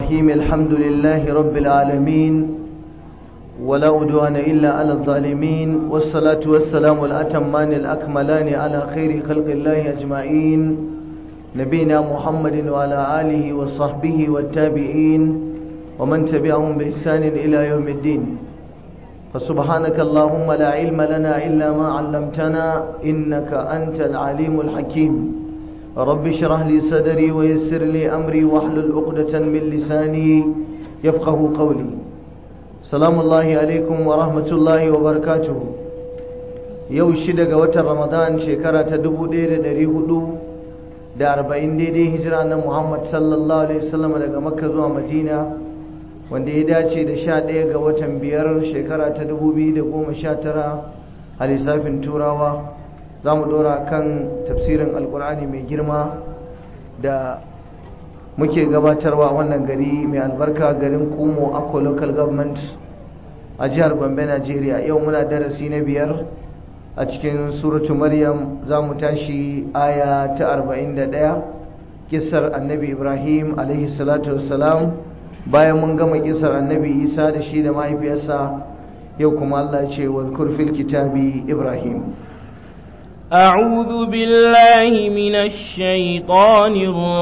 الرحيم الحمد لله رب العالمين ولا أدوان إلا على الظالمين والصلاة والسلام الأتمان الأكملان على خير خلق الله أجمعين نبينا محمد وعلى آله وصحبه والتابعين ومن تبعهم بإحسان إلى يوم الدين فسبحانك اللهم لا علم لنا إلا ما علمتنا إنك أنت العليم الحكيم رب اشرح لي صدري ويسر لي أمري واحلل عقدة من لساني يفقه قولي سلام الله عليكم ورحمة الله وبركاته yau shida ga watan ramadan shekara ta dubu ɗaya da ɗari hudu da arba'in daidai hijira na muhammad sallallahu alaihi wasallam daga makka zuwa madina wanda ya dace da sha ɗaya ga watan biyar shekara ta dubu biyu da goma sha tara a lissafin turawa za mu ɗora kan tafsirin alkur'ani mai girma da muke gabatarwa wannan gari mai albarka garin kumo akko local government a jihar gombe najeriya yau muna darasi na biyar a cikin suratu maryam za mu tashi aya ta 41 kisar annabi ibrahim alaihi salatu wassalam bayan mun gama kisar annabi isa da shi da mahaifiyarsa yau kuma allah ce wa fil kitabi ibrahim أعوذ بالله من الشيطان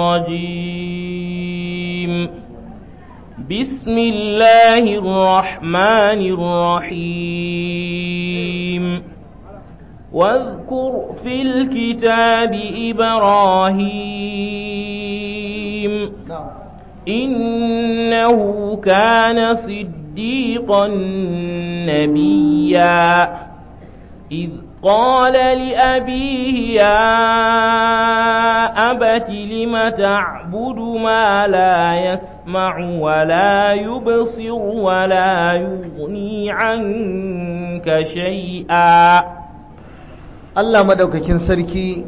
الرجيم بسم الله الرحمن الرحيم واذكر في الكتاب إبراهيم إنه كان صديقا نبيا إذ قال لأبيه يا أبت لم تعبد ما لا يسمع ولا يبصر ولا يغني عنك شيئا Allah madaukakin sarki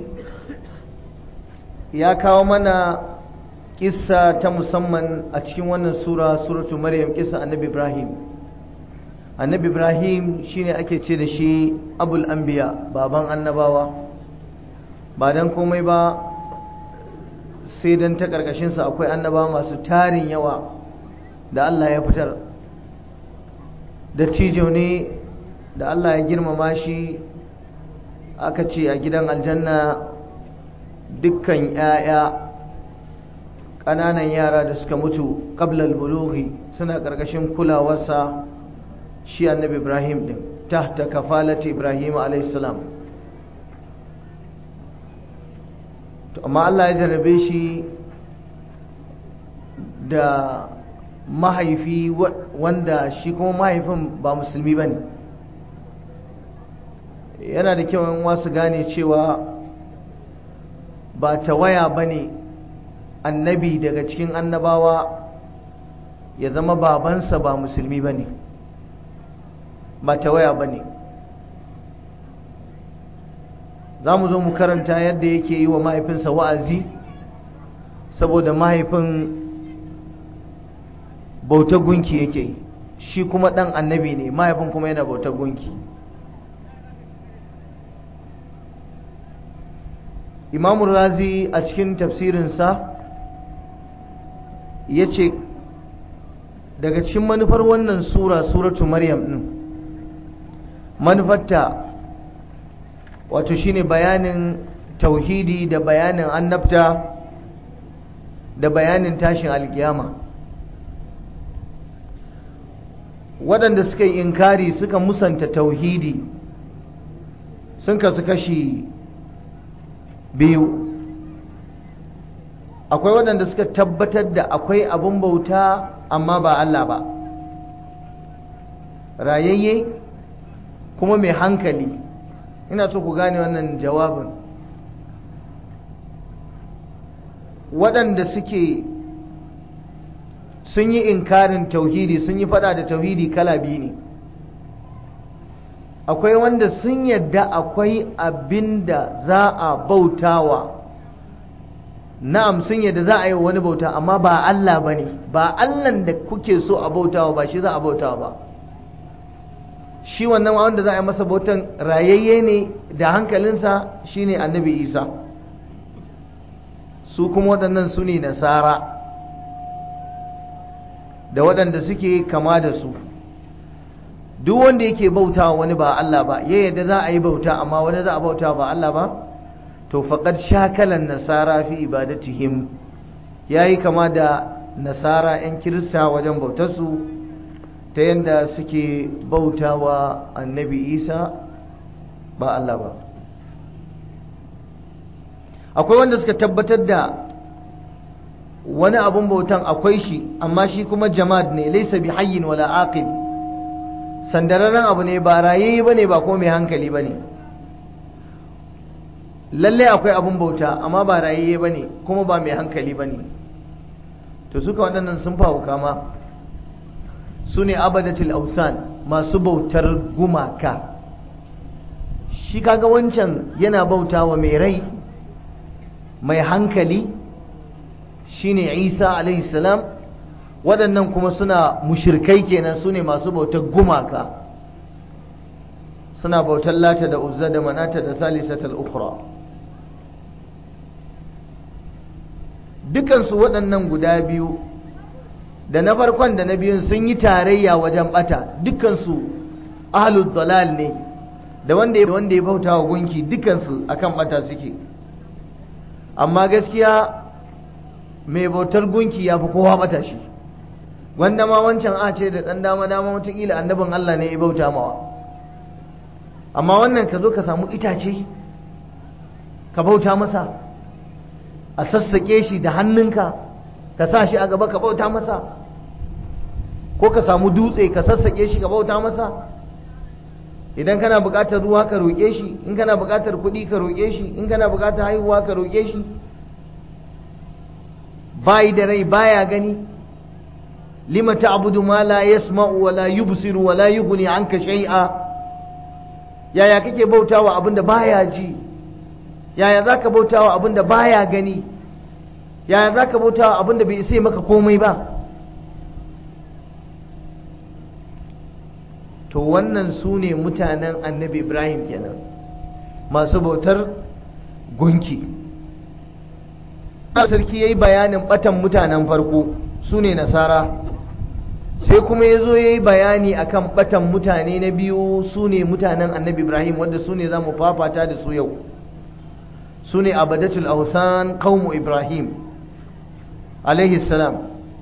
ya kawo mana kissa ta musamman a cikin wannan sura suratu maryam kissa annabi ibrahim annabi ibrahim shine ake ce da shi abul anbiya baban annabawa ba dan komai ba sai dan ta karkashinsa akwai annabawa masu tarin yawa da Allah ya fitar da tijo ne da Allah ya girmama shi aka ce a gidan aljanna dukkan 'ya'ya ƙananan yara da suka mutu ƙablal bulughi suna ƙarƙashin kulawarsa shi annabi ibrahim ɗin tahta kafalati ibrahim alaihissalam to amma allah ya jarrabe shi da mahaifi wanda shi kuma mahaifin ba musulmi ba ne yana da kyau yan wasu gane cewa ba tawaya ba ne annabi daga cikin annabawa ya zama babansa ba musulmi ba ne ba tawaya ba ne za mu zo mu karanta yadda yake yi wa mahaifinsa wa'azi saboda mahaifin bautar gunki yake shi kuma ɗan annabi ne mahaifin kuma yana bautar gunki imamu razi a cikin tafsirinsa ya ce daga cikin manufar wannan sura suratu maryam ɗin manufarta wato shine bayanin tauhidi da bayanin annabta da bayanin tashin alkiyama waɗanda suka yi inkari suka musanta tauhidi sun kasu kashi biyu akwai waɗanda suka tabbatar da akwai abin bauta amma ba Allah ba rayayye kuma mai hankali ina so ku gane wannan jawabin waɗanda suke sun yi inkarin tauhidi sun yi fada da tauhidi kala biyu ne akwai wanda sun yadda akwai abin da za a bautawa na'am sun yadda za a yi wani bauta amma ba Allah ba ne ba Allah da kuke so a bautawa ba shi za a bautawa ba shi wannan wanda za a yi masa bautan rayayye ne da hankalinsa shine annabi isa su kuma waɗannan su ne nasara da waɗanda suke kama da su duk wanda yake bauta wani ba Allah ba ya yadda za a yi bauta amma wani za a bauta ba Allah ba to faqad shakalan nasara fi ibadatihim yayi kama da nasara 'yan kirista wajen bautarsu ta yadda suke bautawa annabi isa ba Allah ba akwai wanda suka tabbatar da wani abun bautan akwai shi amma shi kuma jama'ad ne laisa bi hayyin wala aqil sandararren abu ne ba raye bane ba ko mai hankali bane lalle akwai abun bauta amma ba raye bane kuma ba mai hankali bane to suka waɗannan sun fawo kama su ne abadatul ausan masu bautar gumaka shi kaga wancan yana bautawa mai rai mai hankali shine isa alaihi salam waɗannan kuma suna mushirkai kenan su ne masu bautar gumaka suna bautar lata da uzza da manata da salisatul ukhra dukansu waɗannan guda biyu da na farkon da na biyun sun yi tarayya wajen bata dukansu ahlul dalal ne da wanda wanda ya bauta wa gunki dukansu akan bata suke amma gaskiya mai bautar gunki ya fi kowa bata shi wanda ma wancan a ce da ɗan dama dama watakila annabin Allah ne ya bauta mawa amma wannan ka zo ka samu itace ka bauta masa a sassaƙe shi da hannunka ka sa shi a gaba ka bauta masa ko ka samu dutse ka sassaƙe shi ka bauta masa idan kana buƙatar ruwa ka roƙe shi in kana buƙatar kuɗi ka roƙe shi in kana buƙatar haihuwa ka roƙe shi bayi da rai baya gani lima ta'budu ma la yasma'u wa la yubsiru wa la yughni anka shay'a yaya kake bautawa abinda baya ji yaya zaka bautawa abinda baya gani yaya zaka bautawa abinda bai isa maka komai ba to wannan su ne mutanen annabi ibrahim kenan masu bautar gunki sarki ya yi bayanin batan mutanen farko su ne nasara sai kuma ya zo ya yi bayani akan batan mutane na biyu su ne mutanen annabi ibrahim wadda su ne za mu fafata da su yau su ne abadatul ausan qaumu ibrahim alaihi salam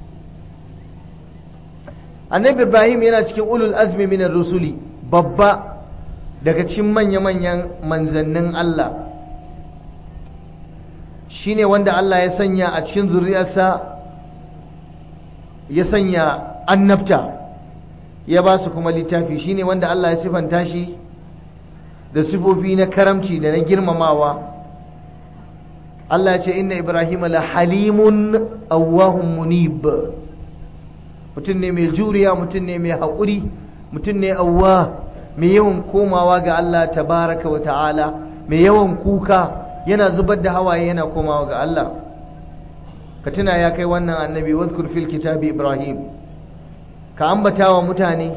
annabi ibrahim yana cikin ulul azmi minar rusuli babba daga cikin manya-manyan manzannin Allah shine wanda Allah ya sanya a cikin zuriyarsa ya sanya annabta ya ba su kuma littafi shine wanda Allah ya sifanta shi da sifofi na karamci da na girmamawa Allah ya ce inna ibrahim la halimun awwahun munib mutum ne mai juriya mutum ne mai haƙuri mutum ne awwa mai yawan komawa ga Allah tabaraka wa ta'ala mai yawan kuka yana zubar da hawaye yana komawa ga Allah ka tuna ya kai wannan annabi wazkur fil kitabi ibrahim ka ambata wa mutane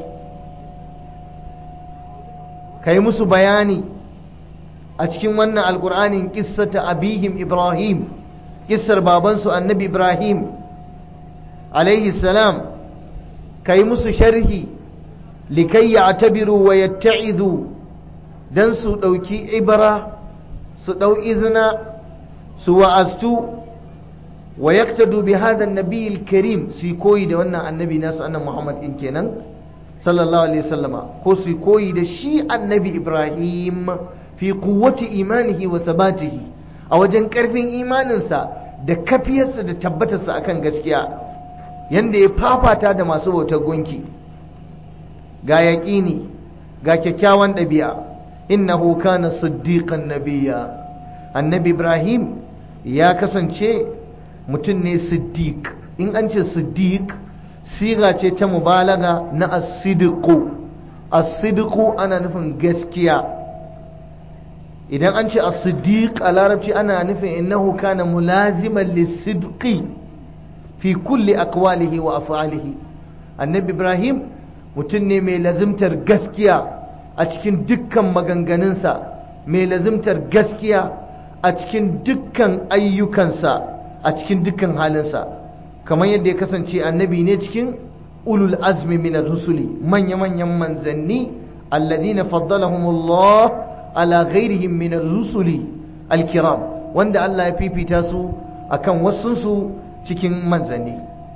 ka yi musu bayani a cikin wannan alkur'anin kissata abihim ibrahim kissar babansu annabi ibrahim alaihi salam ka yi musu sharhi likai ya tabiru wa yatta'izu don su ɗauki ibra su ɗau izina su wa'aztu wa yaktadu bi hadha an-nabiy al-karim su koyi da wannan annabi nasu annabi Muhammad din kenan sallallahu alaihi wasallama ko su koyi da shi annabi Ibrahim fi quwwati imanihi wa sabatihi a wajen karfin imaninsa da kafiyarsa da tabbatarsa akan gaskiya yanda ya fafata da masu bautar gunki ga yaƙini ga kyakkyawan ɗabi'a innahu kana siddiqan nabiyya annabi Ibrahim ya kasance mutum ne siddiq in an ce siddiq siga ce ta mubalaga na asidiku asidiku ana nufin gaskiya idan an ce asiddiq a larabci ana nufin innahu kana mulaziman lisidqi fi kulli aqwalihi wa af'alihi annabi ibrahim mutum ne mai lazimtar gaskiya a cikin dukkan maganganunsa mai lazimtar gaskiya a cikin dukkan ayyukansa a cikin dukkan halinsa kamar yadda ya kasance annabi ne cikin ulul azmi min rusuli manya-manyan manzanni alladhina faddalahumullah ala ghairihim min rusuli alkiram wanda Allah ya fifita su akan wasunsu cikin manzanni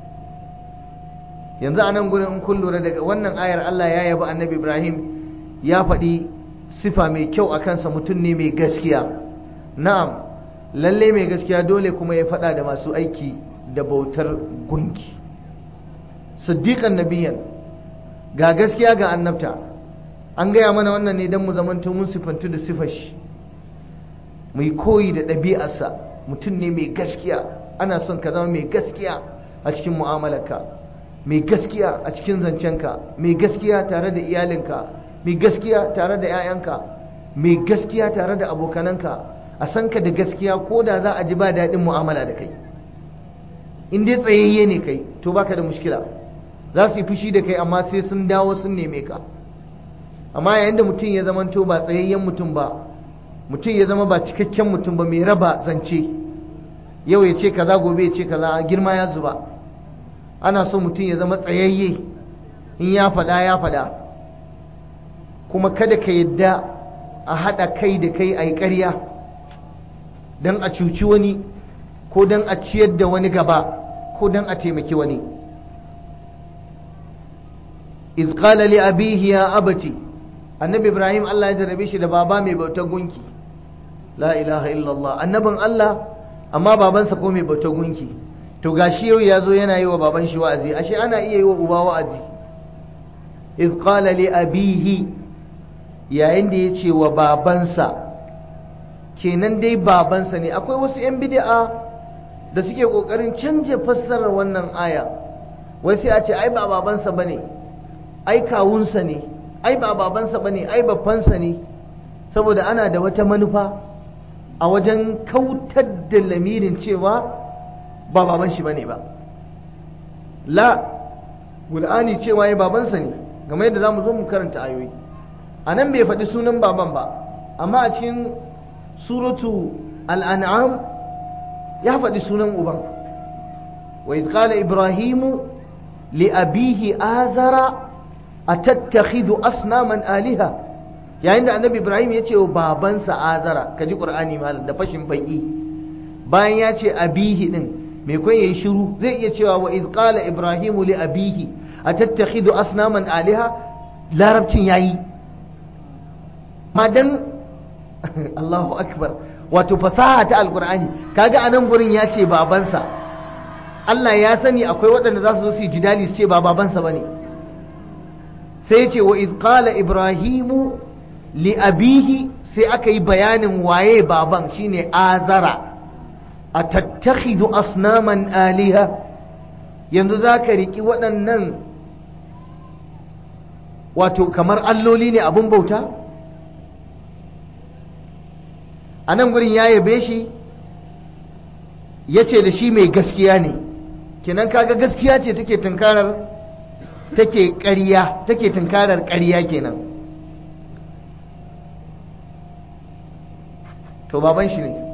yanzu a nan gurin in kun lura daga wannan ayar Allah ya yabi annabi Ibrahim ya faɗi sifa mai kyau a kansa mutum ne mai gaskiya na'am lalle mai gaskiya dole kuma ya faɗa da masu aiki da bautar gunki siddiqan nabiyan ga gaskiya ga annabta an gaya mana wannan ne don mu zamanto mun sifantu da sifar shi mai koyi da ɗabi'arsa mutum ne mai gaskiya ana son ka zama mai gaskiya a cikin mu'amalarka mai gaskiya a cikin zancenka mai gaskiya tare da iyalinka mai gaskiya tare da 'ya'yanka mai gaskiya tare da abokananka a san ka da gaskiya ko da za a ji ba daɗin mu'amala da kai in dai tsayayye ne kai to baka da mushkila za su yi fushi da kai amma sai sun dawo sun neme ka amma yayin da mutum ya zamanto ba tsayayyen mutum ba mutum ya zama ba cikakken mutum ba mai raba zance yau ya ce kaza gobe ya ce kaza girma ya zuba ana so mutum ya zama tsayayye in ya faɗa ya faɗa kuma kada ka yadda a haɗa kai da kai a yi ƙarya don a cuci wani ko don a ciyar da wani gaba ko don a taimaki wani iz qala li abihi ya abati annabi ibrahim Allah ya jarabe shi da baba mai bautar gunki la ilaha illallah annabin Allah amma babansa ko mai bautar gunki to gashi yau ya zo yana yi wa baban shi wa'azi ashe ana iya yi wa uba wa'azi iz qala li abihi yayin da ya ce wa babansa kenan dai babansa ne akwai wasu 'yan bid'a da suke kokarin canja fassarar wannan aya wai sai a ce ai ba babansa bane ai kawunsa ne ai ba babansa bane ai babbansa ne saboda ana da wata manufa a wajen kautar da lamirin cewa ba baban shi bane ba la Qur'ani cewa ya babansa ne game yadda zamu zo mu karanta ayoyi a nan bai faɗi sunan baban ba amma a cikin suratu al'an'am ya faɗi sunan uban wa idh qala ibrahimu li abihi azara atattakhidhu asnaman aliha yayin da annabi ibrahim ya ce wa babansa azara kaji qur'ani malam da fashin baki bayan ya ce abihi din me kun yayi shiru zai iya cewa wa idh qala ibrahimu li abihi atattakhidhu asnaman aliha larabcin yayi madan Allahu akbar wato fasaha ta alqur'ani kaga anan gurin ya ce babansa Allah ya sani akwai waɗanda za su zo su yi jidali su ce ba babansa bane sai ya ce wa idh qala ibrahimu li abihi sai aka yi bayanin waye baban shine azara a tattakhidu asnaman aliha yanzu za ka riƙi waɗannan wato kamar alloli ne abin bauta a nan gurin ya yabe shi ya ce da shi mai gaskiya ne kenan kaga gaskiya ce take tunkarar take ƙarya take tunkarar ƙarya kenan to baban shi ne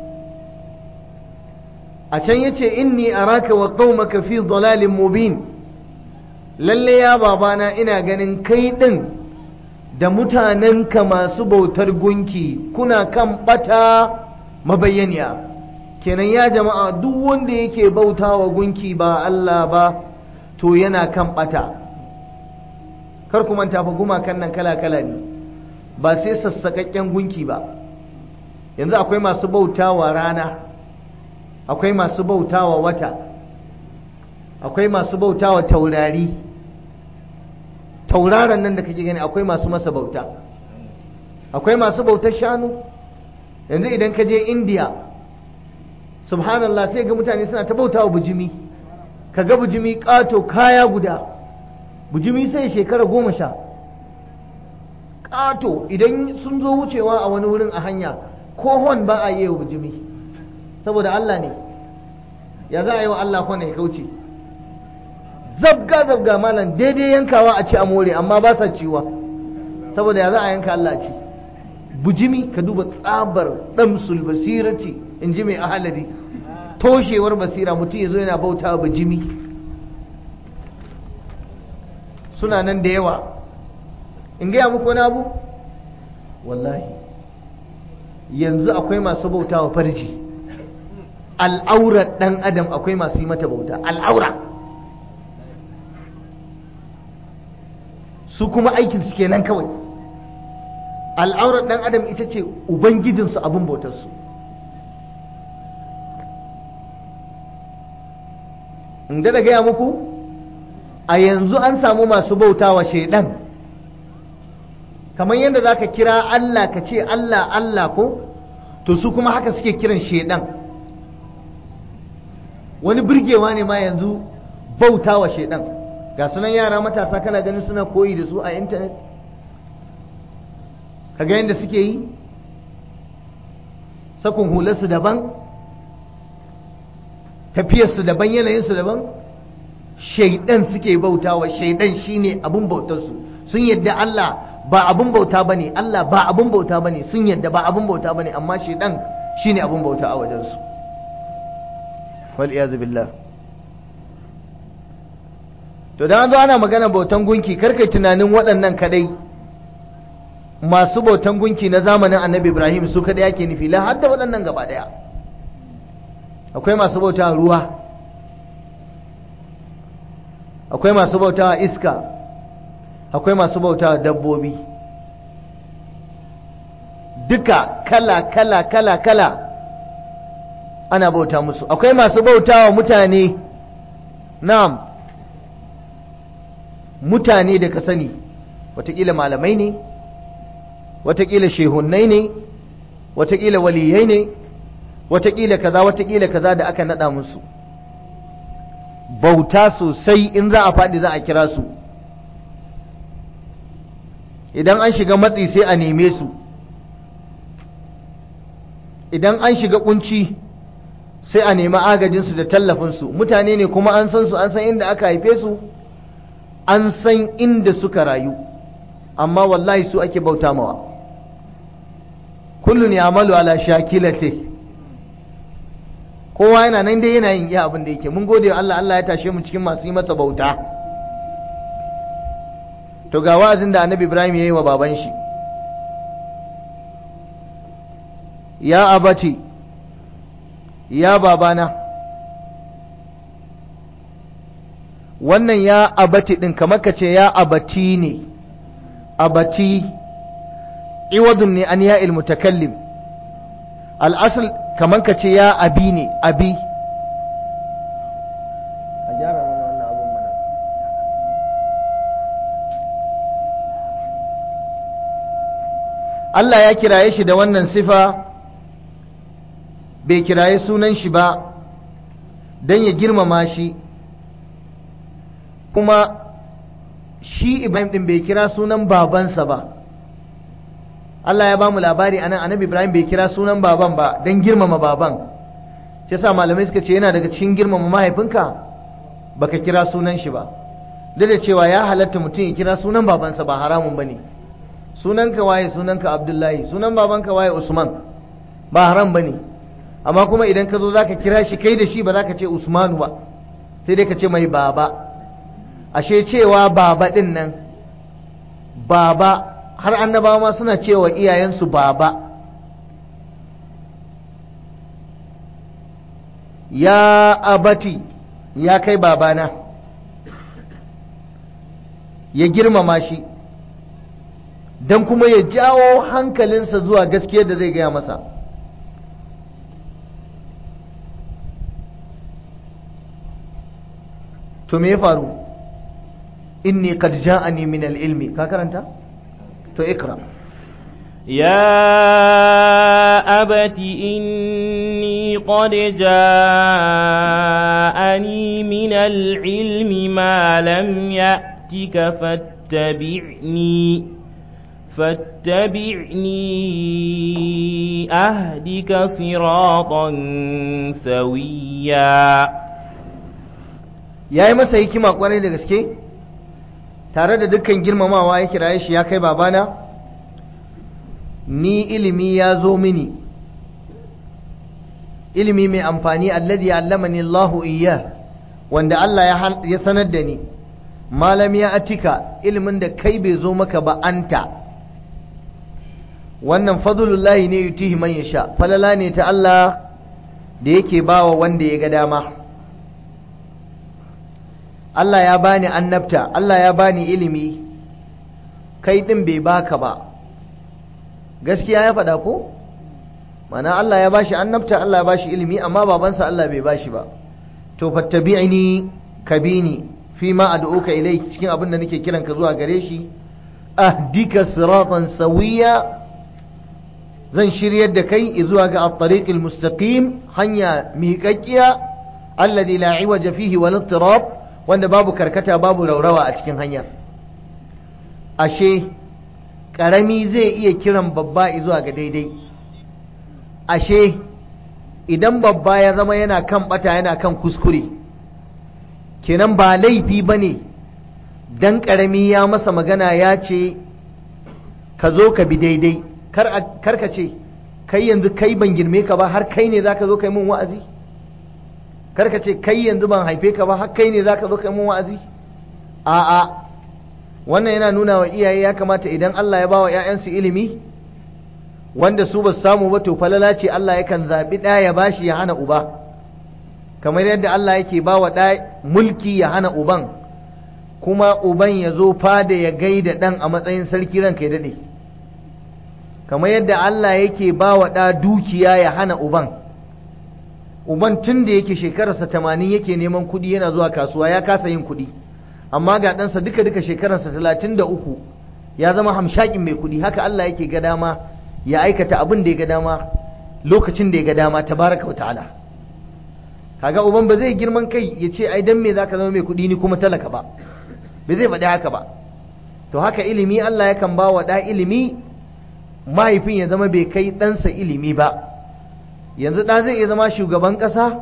a can yace inni araka wa qaumaka fi dalalin mubin lalle ya babana ina ganin kai din da mutanenka masu bautar gunki kuna kan bata mabayyaniya kenan ya jama'a duk wanda yake bautawa gunki ba Allah ba to yana kan bata kar ku manta fa gumakan nan kala kala ne ba sai sassakakken gunki ba yanzu akwai masu bautawa rana akwai masu bautawa wata akwai masu bautawa taurari tauraron nan da kake gani akwai masu masa bauta akwai masu bautar shanu yanzu idan ka je indiya subhanallah sai ga mutane suna ta bautawa bujimi ka ga bujimi ƙato kaya guda bujimi sai shekara goma sha ƙato idan sun zo wucewa a wani wurin a hanya ko hon ba a yi wa bujimi saboda Allah ne ya za a yi wa Allah kwana ya kauce zabga zabga malam daidai yankawa a ci a more amma ba sa ciwa saboda ya za a yanka Allah ci bujimi ka duba tsabar damsul basirati in ji mai ahalari toshewar basira mutum ya zo yana bauta bujimi suna nan da yawa in gaya muku wani abu wallahi yanzu akwai masu bauta wa farji al'aurar ɗan adam akwai masu yi mata bauta al'aura su kuma aikin su kenan kawai al'aurar ɗan adam ita ce ubangijinsu abin bautarsu in da gaya muku a yanzu an samu masu bauta wa shaidan kamar yadda za ka kira Allah ka ce Allah Allah ko to su kuma haka suke kiran shaidan wani birgewa ne ma yanzu bauta wa shaidan ga sunan yara matasa kana ganin suna koyi da su a intanet kaga yadda suke yi sakon hularsu daban tafiyarsu daban yanayinsu daban shaidan suke bautawa shaidan shine abun bautarsu sun yadda Allah ba abun bauta bane Allah ba abun bauta bane sun yadda ba abun bauta bane amma shaidan shine abun bauta a wajensu wal iyaz billah to dan zo ana magana bautan gunki karkai tunanin waɗannan kadai masu bautan gunki na zamanin annabi Ibrahim su kadai yake nufi la hadda waɗannan gaba daya akwai masu bauta ruwa akwai masu bauta iska akwai masu bauta dabbobi duka kala kala kala kala ana bauta musu akwai masu bauta wa mutane na'am mutane da ka sani watakila malamai ne watakila shehunnai ne watakila waliyai ne watakila kaza watakila kaza da aka nada musu bauta sosai in za a faɗi za a kira su idan an shiga matsi sai a neme su idan an shiga kunci sai a nemi agajinsu da tallafinsu mutane ne kuma an san su an san inda aka haife su an san inda suka rayu amma wallahi su ake bauta mawa kullun ya amalu ala shakilate kowa yana nan dai yana yin iya abin da yake mun gode wa Allah Allah ya tashe mu cikin masu yi masa bauta to ga wa'azin da annabi Ibrahim ya yi wa baban shi ya abati ya babana wannan ya abati ɗin kamar ka ce ya abati ne abati iwadun ne an ya ilmutakallim al'asal kamar ka ce ya abi ne abi a gyara mana wannan abin mana Allah ya kiraye shi da wannan sifa bai kiraye sunan shi ba don ya girmama shi kuma shi Ibrahim ɗin bai kira sunan babansa ba Allah ya ba mu labari a nan annabi Ibrahim bai kira sunan baban ba don girmama baban shi sa malamai suka ce yana daga cikin girmama mahaifinka baka kira sunan shi ba duk da cewa ya halatta mutum ya kira sunan babansa ba haramun ba ne sunanka waye sunanka Abdullahi sunan babanka waye Usman ba haram ba ne amma kuma idan ka zo za ka kira shi kai da shi ba za ka ce Usmanu ba sai dai ka ce mai baba ashe cewa baba ɗin nan baba har annabawa ma suna cewa iyayensu baba ya abati ya kai babana ya girmama shi don kuma ya jawo hankalinsa zuwa gaskiyar da zai gaya masa to me ya faru inni qad ja'ani min al-ilmi ka karanta to ikra يا أبت إني قد جاءني من العلم ما لم يأتك فاتبعني فاتبعني أهدك صراطا سويا ya yi masa hikima kwarai da gaske tare da dukkan girmamawa ya kiraye shi ya kai babana ni ilimi ya zo mini ilimi mai amfani alladhi allamani Allahu iyya wanda Allah ya sanar da ni malam ya atika ilimin da kai bai zo maka ba anta wannan fadlullahi ne yutihi man yasha falala ne ta Allah da yake bawa wanda ya ga dama Allah ya bani annabta Allah ya bani ilimi kai din bai baka ba gaskiya ya faɗa ko mana Allah ya bashi annabta Allah ya bashi ilimi amma babansa Allah bai bashi ba to fattabi'ni kabini fi ma ad'uka ilai cikin abin da nake kiran ka zuwa gare shi ahdika siratan sawiya zan shiryar da kai zuwa ga at-tariqil mustaqim hanya miƙaƙiya alladhi la iwaja fihi wal ittirab wanda babu karkata babu raurawa a cikin hanyar ashe karami zai iya kiran babba zuwa ga daidai ashe idan babba ya zama yana kan bata yana kan kuskure kenan ba laifi ba ne dan karami ya masa magana ya ce ka zo ka bi daidai kar ka ce kai yanzu kai ban girme ka ba har kai ne za ka zo kai mun wa'azi kar ka ce kai yanzu ban haife ka ba har kai ne za ka zo kai mun wa'azi a'a wannan yana nuna wa iyaye ya kamata idan Allah ya ba wa 'ya'yansu ilimi wanda su ba samu ba to falala ce Allah yakan zaɓi ɗa ya bashi ya hana uba kamar yadda Allah yake ba wa ɗa mulki ya hana uban kuma uban ya zo fada ya gaida ɗan a matsayin sarki ranka ya daɗe kamar yadda Allah yake ba wa ɗa dukiya ya hana uban uban tun da yake shekararsa tamanin yake neman kuɗi yana zuwa kasuwa ya kasa yin kuɗi amma ga ɗansa duka duka shekararsa talatin da uku ya zama hamshakin mai kuɗi haka Allah yake ga dama ya aikata abin da ya ga dama lokacin da ya ga dama tabaraka wa ta'ala kaga uban ba zai girman kai ya ce ai dan me zaka zama mai kuɗi ni kuma talaka ba ba zai faɗi haka ba to haka ilimi Allah yakan ba wa ɗa ilimi mahaifin ya zama bai kai ɗansa ilimi ba yanzu ɗa zai iya zama shugaban ƙasa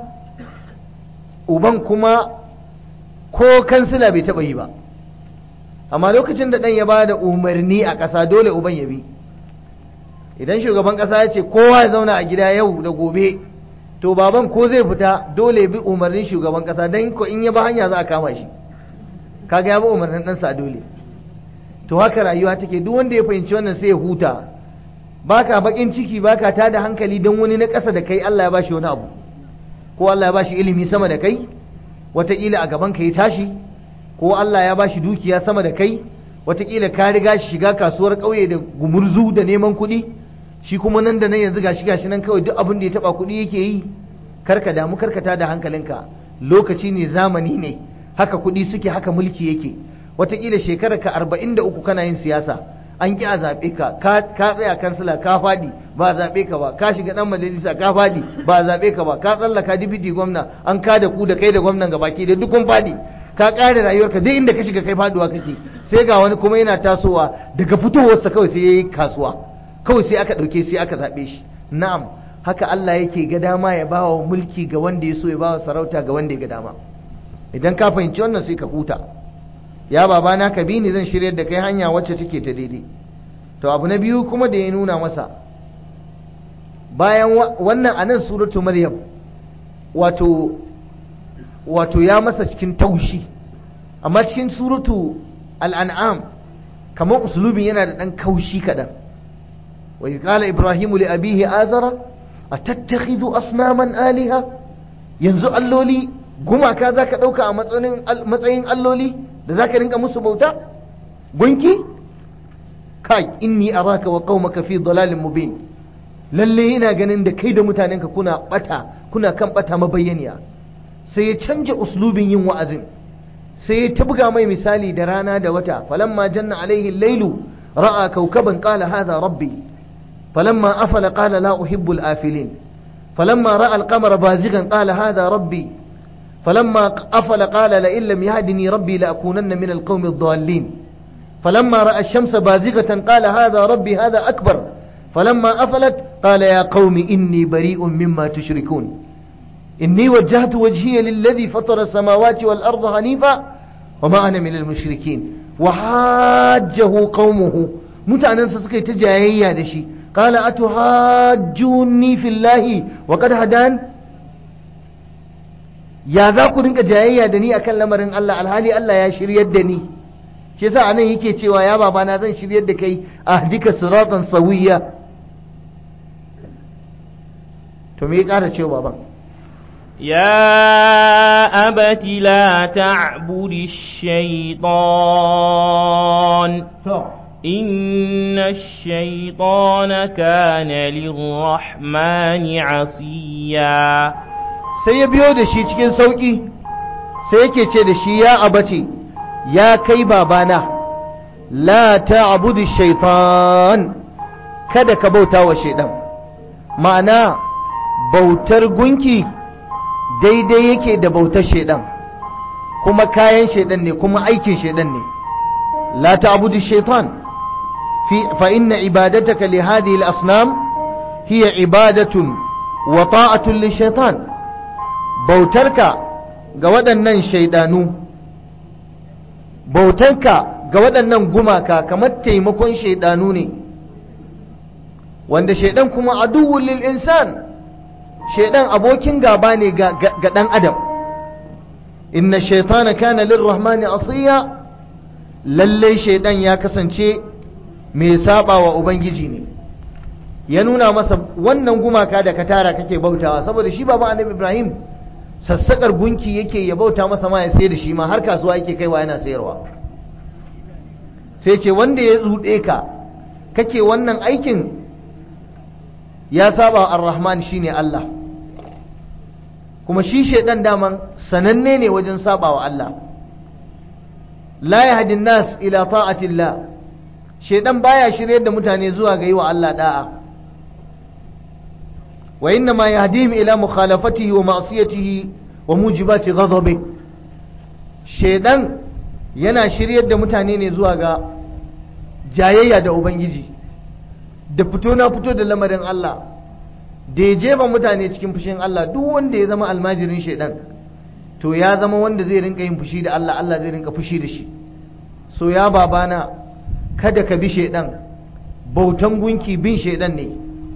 uban kuma ko kansila bai taɓa yi ba amma lokacin da ɗan ya ba da umarni a ƙasa dole uban ya bi idan shugaban ƙasa ya ce kowa ya zauna a gida yau da gobe to baban ko zai fita dole bi umarnin shugaban ƙasa don ko in ya ba hanya za a kama shi kaga ya bi umarnin ɗansa a dole to haka rayuwa take duk wanda ya fahimci wannan sai ya huta baka bakin ciki baka tada hankali don wani na ƙasa da kai Allah ya bashi wani abu ko Allah ya bashi ilimi sama da kai wataƙila a gaban ka ya tashi ko Allah ya bashi dukiya sama da kai wataƙila ka riga shi shiga kasuwar ƙauye da gumurzu da neman kuɗi shi kuma nan da nan yanzu gashi gashi nan kawai duk abin da ya taba kuɗi yake yi karka damu karkata da hankalinka lokaci ne zamani ne haka kuɗi suke haka mulki yake wataƙila shekarar ka arba'in da uku kana yin siyasa an ƙi a zaɓe ka ka tsaya kansila ka faɗi ba a zaɓe ka ba ka shiga ɗan majalisa ka faɗi ba a zaɓe ka ba ka tsallaka dibiti gwamna an ka da ku da kai da gwamnan gabaki da duk kun faɗi ka ƙare rayuwarka duk inda ka shiga kai faɗuwa kake sai ga wani kuma yana tasowa daga fitowarsa kawai sai ya yi kasuwa kawai sai aka ɗauke sai aka zaɓe shi na'am haka Allah yake ga dama ya ba wa mulki ga wanda ya so ya ba wa sarauta ga wanda ya ga dama idan ka fahimci wannan sai ka huta ya babana ka bi ni zan shiryar da kai hanya wacce take ta daidai to abu na biyu kuma da ya nuna masa bayan wannan anan suratu maryam wato wato ya masa cikin taushi amma cikin suratu al'an'am kamar usulubin yana da ɗan kaushi kaɗan وإذ قال إبراهيم لأبيه آزر أتتخذ أصناما آلهة ينزو اللولي قما كذا كدوكا matsayin alloli da za ka rinka musu bauta gunki kai inni araka wa qaumaka fi dalalin mubin lalle ina ganin da kai da mutanenka kuna bata kuna kan bata mabayyaniya sai ya canja uslubin yin wa'azin sai ya tabga mai misali da rana da wata falamma janna alaihi lailu ra'a kaukaban qala hadha rabbi فلما أفل قال لا أحب الآفلين فلما رأى القمر بازغا قال هذا ربي فلما أفل قال لئن لم يهدني ربي لأكونن من القوم الضالين فلما رأى الشمس بازغة قال هذا ربي هذا أكبر فلما أفلت قال يا قوم إني بريء مما تشركون إني وجهت وجهي للذي فطر السماوات والأرض حنيفا وما أنا من المشركين وحاجه قومه متعننسا سكي تجاهيا دشي قال أتهاجوني في الله وقد هدان ya za ku rinka jayayya da ni akan lamarin Allah alhali Allah ya shiryar da ni shi yasa anan yake cewa ya babana zan shiryar da kai ahdika siratan sawiya to me ya ƙara cewa baban يا أبت لا تعبد الشيطان to إن الشيطان كان للرحمن عصيا sai ya biyo da shi cikin sauƙi sai yake ce da shi ya abace ya kai babana la ta'budu shaitan kada ka bauta wa shaidan ma'ana bautar gunki daidai yake da bautar shaidan kuma kayan shaidan ne kuma aikin shaidan ne la ta'budu shaitan fi fa inna ibadataka li hadhihi al-asnam hiya ibadatun wa ta'atun li shaitan bautarka ga waɗannan shaidanu bautarka ga waɗannan gumaka kamar taimakon shaidanu ne wanda shaidan kuma aduwwul lil insan shaidan abokin gaba ne ga ga ɗan adam inna shaitana kana lirrahmani asiya lallai shaidan ya kasance mai saba wa ubangiji ne ya nuna masa wannan gumaka da ka tara kake bautawa saboda shi baba annabi ibrahim sassakar gunki yake ya bauta masa ma ya sai da shi ma har kasuwa yake kaiwa yana sayarwa sai ce wanda ya zuɗe ka kake wannan aikin ya saba wa ar-rahman shine Allah kuma shi shaidan daman sananne ne wajen saba wa Allah la yahdi nas ila ta'atillah shaidan baya shiryar da mutane zuwa ga yi wa Allah da'a wa inna ma yahdihim ila mukhalafatihi wa ma'siyatihi wa mujibati ghadabi shaidan yana shiryar da mutane ne zuwa ga jayayya da ubangiji da fito na fito da lamarin Allah da ya jefa mutane cikin fushin Allah duk wanda ya zama almajirin shaidan to ya zama wanda zai rinka yin fushi da Allah Allah zai rinka fushi da shi so ya babana kada ka bi shaidan bautan gunki bin shaidan ne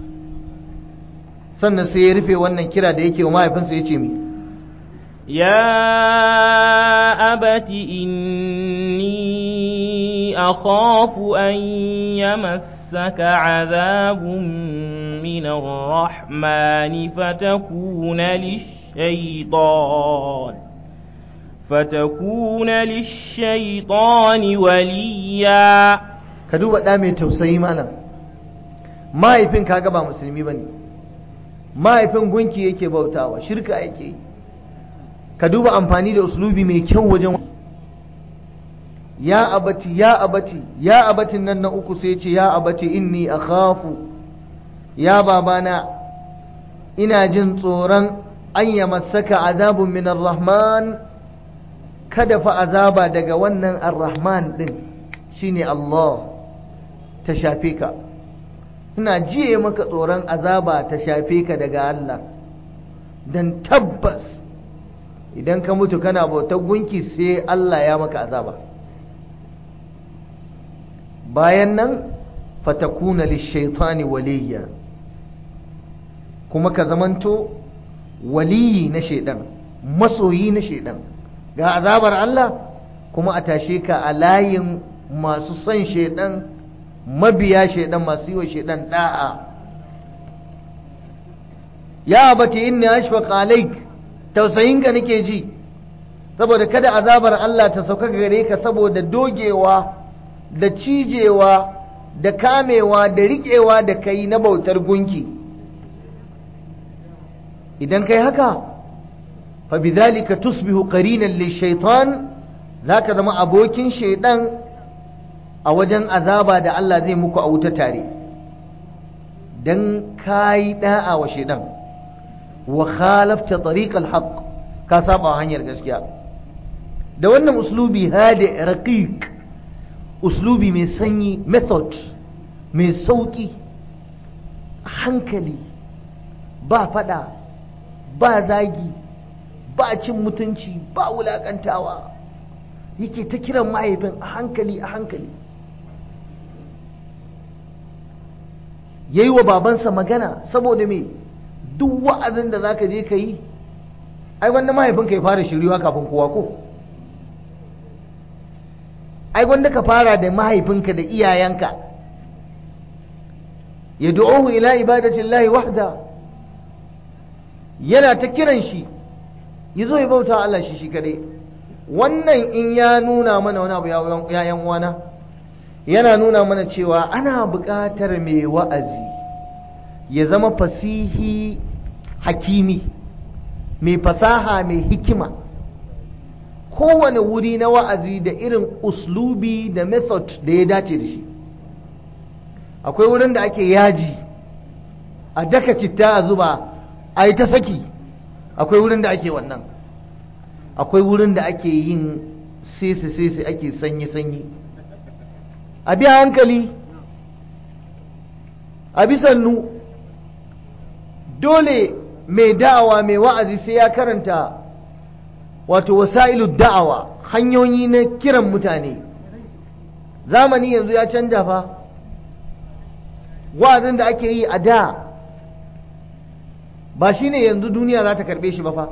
sannan sai ya rufe wannan kira da yake wa mahaifinsa ya ce mi يا أبت إني أخاف أن يمسك عذاب من الرحمن فتكون للشيطان فتكون للشيطان وليا ka duba ɗa mai tausayi malam mahaifin kaga ba musulmi ba ne mahaifin gunki yake bautawa shirka yake yi ka duba amfani da uslubi mai kyau wajen ya abati ya abati ya abatin nan na uku sai ce ya abati inni akhafu ya babana ina jin tsoron an ya masaka azabun min rahman kada fa azaba daga wannan ar-rahman din shine Allah ta shafe ka ina jiye maka tsoron azaba ta shafe ka daga Allah dan tabbas idan ka mutu kana bautar gunki sai Allah ya maka azaba bayan nan fatakuna lishaitani waliya kuma ka zamanto waliyi na shaidan masoyi na shaidan ga azabar Allah kuma a tashe ka a layin masu son shaidan mabiya shaidan masu yi wa shaidan da'a ya abati inni ashfaq alaik tausayinka nake ji saboda kada azabar Allah ta sauka gare ka saboda dogewa da cijewa da kamewa da riƙewa da kai na bautar gunki idan kai haka fa bidhalika tusbihu qarinan lishaitan zaka zama abokin shaidan a wajen azaba da Allah zai muku a wuta tare dan kai da'a wa shaidan wa khalafta tariqal haqq ka saba hanyar gaskiya da wannan uslubi hadi raqiq uslubi mai sanyi method mai sauki hankali ba fada ba zagi ba cin mutunci ba wulakantawa yake ta kiran mahaifin a hankali a hankali yayi wa babansa magana saboda me duk wa'azin da zaka je ka yi ai wanda mahaifinka ya fara shiriwa kafin kowa ko ai wanda ka fara da mahaifinka da iyayenka ya du'uhu ila ibadatillahi wahda yana ta kiran shi ya zo ya bauta Allah shi shi kadai wannan in ya nuna mana wani abu ya yan uwana yana nuna mana cewa ana buƙatar mai wa'azi ya zama fasihi hakimi mai fasaha mai hikima kowane wuri na wa'azi da irin uslubi da method da ya dace da shi akwai wurin da ake yaji a daka citta a zuba a yi ta saki akwai wurin da ake wannan akwai wurin da ake yin sese-sese ake sanyi-sanyi a biya hankali a bisannu dole mai da'awa mai wa'azi sai ya karanta wato wasa'ilu da'awa hanyoyi na kiran mutane zamani yanzu ya canja fa wa'azin da ake yi a da ba shine yanzu duniya za ta karbe shi ba fa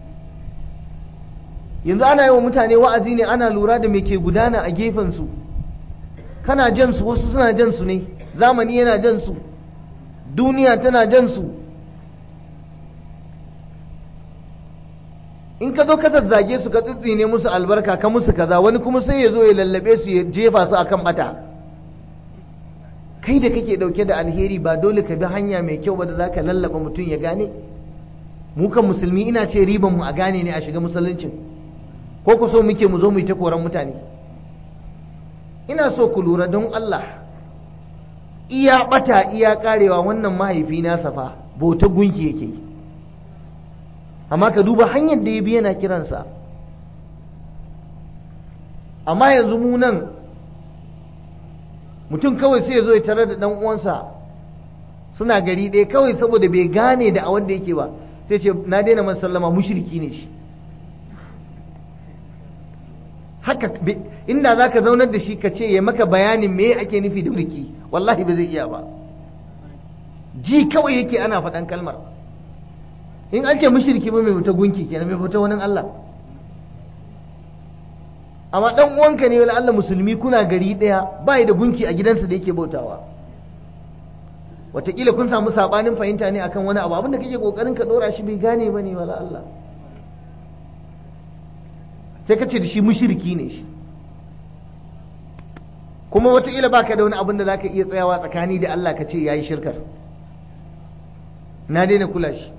yanzu ana yi wa mutane wa'azi ne ana lura da me ke gudana a gefensu kana jan su wasu suna jan su ne zamani yana jan su duniya tana jan su in ka zo ka zazzage su ka tsitsine musu albarka ka musu kaza wani kuma sai ya zo ya lallabe su ya jefa su akan bata kai da kake dauke da alheri ba dole ka bi hanya mai kyau ba da zaka lallaba mutum ya gane mu kan musulmi ina ce riban mu a gane ne a shiga musuluncin ko ku so muke mu zo mu yi ta koran mutane ina so ku lura don Allah iya bata iya karewa wannan mahaifi na safa bauta gunki yake yi amma ka duba hanyar da ya bi yana kiransa amma yanzu mu nan mutum kawai sai ya zo ya tarar da dan uwansa suna gari ɗaya kawai saboda bai gane da a wanda yake ba sai ce na daina man sallama mushriki ne shi haka inda za ka zaunar da shi ka ce ya maka bayanin me ake nufi da mulki wallahi ba zai iya ba ji kawai yake ana faɗan kalmar in an ce mushriki ba mai fita gunki kenan mai fita wani Allah amma dan uwanka ne wala Allah musulmi kuna gari daya bai da gunki a gidansa da yake bautawa wataƙila kun samu sabanin fahimta ne akan wani abu abinda kake kokarin ka dora shi bai gane ba ne wala Allah sai ka ce da shi mushriki ne shi kuma wataƙila baka da wani abin da zaka iya tsayawa tsakani da Allah ka ce yayi shirkar na daina kula shi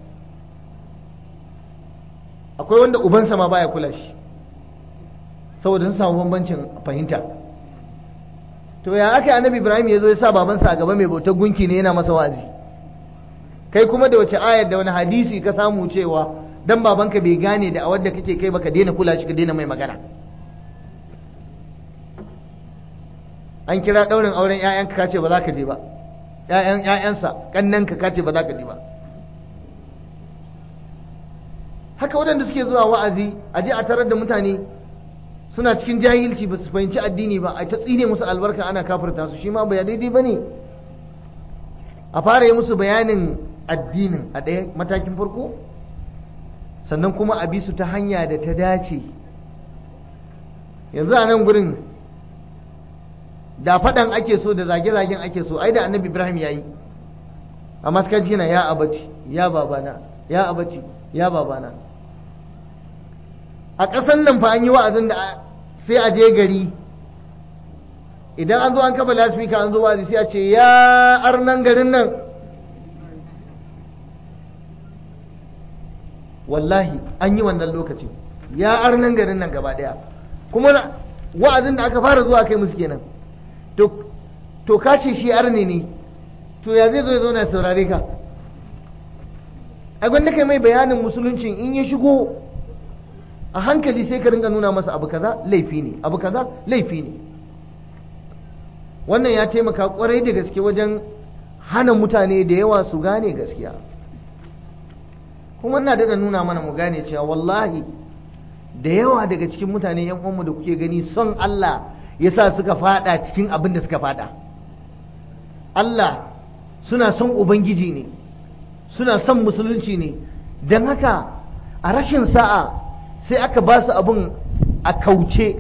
akwai wanda ubansa ma baya kula shi saboda sun samu bambancin fahimta to ya aka annabi ibrahim ya zo ya sa babansa a gaba mai bautar gunki ne yana masa wa'azi kai kuma da wace ayar da wani hadisi ka samu cewa dan babanka bai gane da a wadda kake kai baka daina kula shi ka daina mai magana an kira daurin auren ƴaƴanka kace ba za ka je ba ƴaƴan ƴaƴansa kannanka kace ba za ka je ba haka waɗanda suke zuwa wa'azi a je a tarar da mutane suna cikin jahilci ba su fahimci addini ba a ta tsine musu albarka ana kafirta su shi ma ba daidai ba ne a fara yi musu bayanin addinin a ɗaya matakin farko sannan kuma a bi su ta hanya da ta dace yanzu a nan gurin da faɗan ake so da zage-zagen ake so ai da annabi ibrahim ya yi a maskaci na ya abati ya babana ya abati ya babana a ƙasan nan fa an yi wa'azin da sai a je gari idan an zo an kafa lasfika an zo wa'azi sai a ce ya arnan garin nan wallahi an yi wannan lokacin ya arnan garin nan gaba ɗaya kuma wa'azin da aka fara zuwa kai musu kenan to ka ce shi arne ne to ya zai zo ya zauna saurare ka a gwanda kai mai bayanin musuluncin in ya shigo a hankali sai ka ringa nuna masa abu kaza laifi ne abu kaza laifi ne wannan ya taimaka kwarai da gaske wajen hana mutane da yawa su gane gaskiya kuma na daga nuna mana mu gane cewa wallahi da yawa daga cikin mutane yan uwanmu da kuke gani son Allah yasa suka fada cikin abin da suka fada Allah suna son ubangiji ne suna son musulunci ne don haka a rashin sa'a sai aka ba su abin a kauce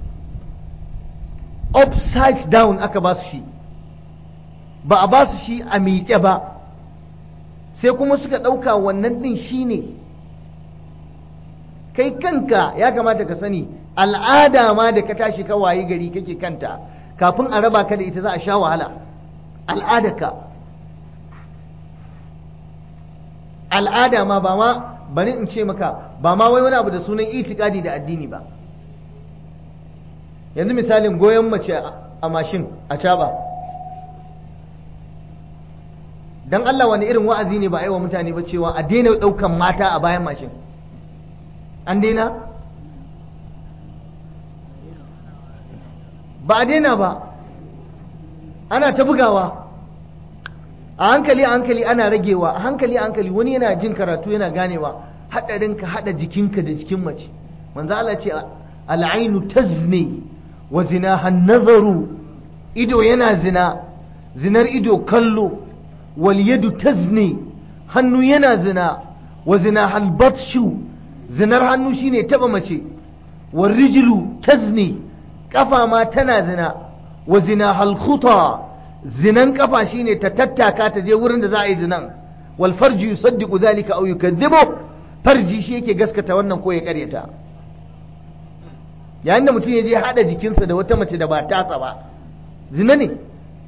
upside down aka ba su shi ba a ba su shi a miƙe ba sai kuma suka ɗauka wannan ɗin shi ne kai kanka ya kamata ka sani al'ada ma da ka tashi ka wayi gari kake kanta kafin a raba ka da ita za a sha wahala al'adarka al'ada ma ba ma bari in ce maka ba ma wai wani abu da sunan itikadi da addini ba yanzu misalin goyon mace a mashin a caba don Allah wani irin wa'azi ne ba a yi wa mutane ba cewa a daina ɗaukan mata a bayan mashin an daina ba a daina ba ana ta bugawa a hankali a hankali ana ragewa a hankali a hankali wani yana jin karatu yana ganewa haɗarin ka haɗa jikinka da jikin mace manzo Allah ce al'ainu tazni wa zinaha nazaru ido yana zina zinar ido kallo wal yadu tazni hannu yana zina wa zinaha al-batshu zinar hannu shine taba mace wal rijlu tazni kafa ma tana zina wa zinaha al-khuta zinan kafa shine ta tattaka ta je wurin da za a yi zinan wal farji yusaddiqu dhalika aw yukadhibu farji shi yake gaskata wannan ko ya karyata yayin da mutum ya je hada jikinsa da wata mace da ba tasa ba zina ne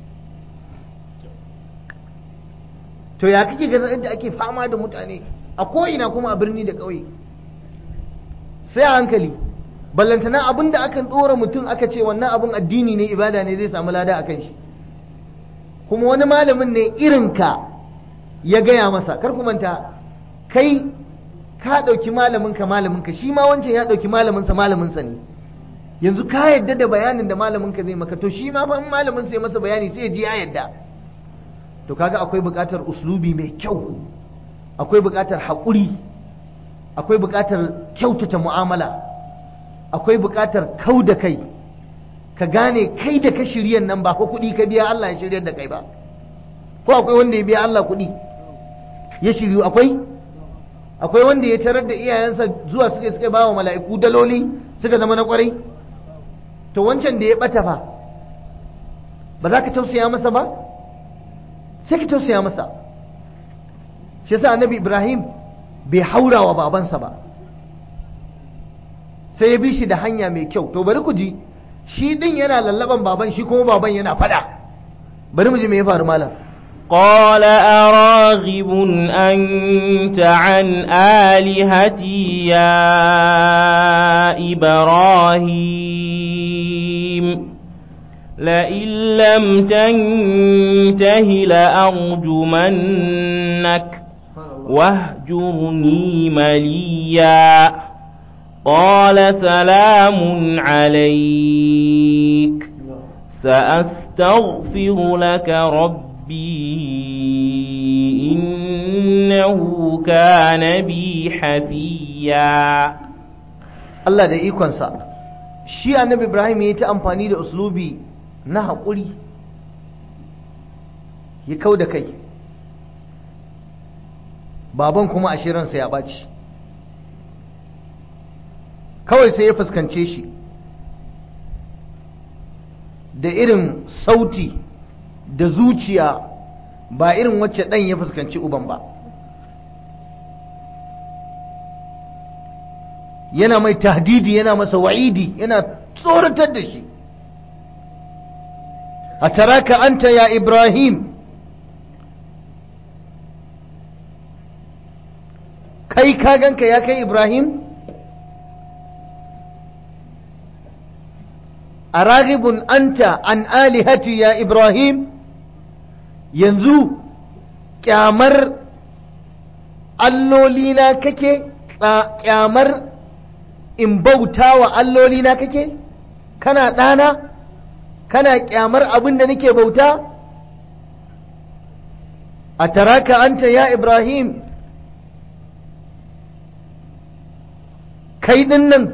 to ya kake ga yadda ake fama da mutane a ko'ina kuma a birni da ƙauye sai a hankali ballantana abin da akan ɗora mutum aka ce wannan abin addini ne ibada ne zai samu lada a kan shi kuma wani malamin ne irinka ya gaya masa kar ku manta kai ka ɗauki malaminka malaminka shi ma wancan ya ɗauki malaminsa malaminsa ne yanzu ka yadda da bayanin da malaminka zai maka to shi ma fa in malamin sai masa bayani sai ya ji ya yadda to kaga akwai buƙatar uslubi mai kyau akwai buƙatar haƙuri akwai buƙatar kyautata mu'amala akwai buƙatar kau da kai ka gane kai da ka shiryan nan ba ko kuɗi ka biya Allah ya shiryar da kai ba ko akwai wanda ya biya Allah kuɗi ya shiryu akwai akwai wanda ya tarar da iyayensa zuwa suka suka ba wa mala'iku daloli suka zama na kwarai to wancan da ya bata fa ba za ka tausaya masa ba sai ka tausaya masa shi yasa annabi ibrahim bai haura wa babansa ba sai ya bi shi da hanya mai kyau to bari ku ji shi din yana lallaban baban shi kuma baban yana fada bari mu ji me ya faru malam قال أراغب أنت عن آلهتي يا إبراهيم لئن لم تنته لأرجمنك واهجرني مليا قال سلام عليك سأستغفر لك ربي ربي إنه كان بي حفيا Allah da ikonsa shi annabi Ibrahim ya yi ta amfani da uslubi na haƙuri ya kau da kai baban kuma ashirinsa ya ɓaci kawai sai ya fuskance shi da irin sauti da zuciya ba irin wacce ɗan ya fuskanci uban ba yana mai tahdidi yana masa wa'idi yana tsoratar da shi a taraka anta ya ibrahim kai ka ganka ya kai ibrahim a ragibun anta an alihati ya ibrahim yanzu kyamar allolina kake kyamar in bauta wa allolina kake kana ɗana kana kyamar abin da nake bauta a taraka anta ya ibrahim kai ɗin nan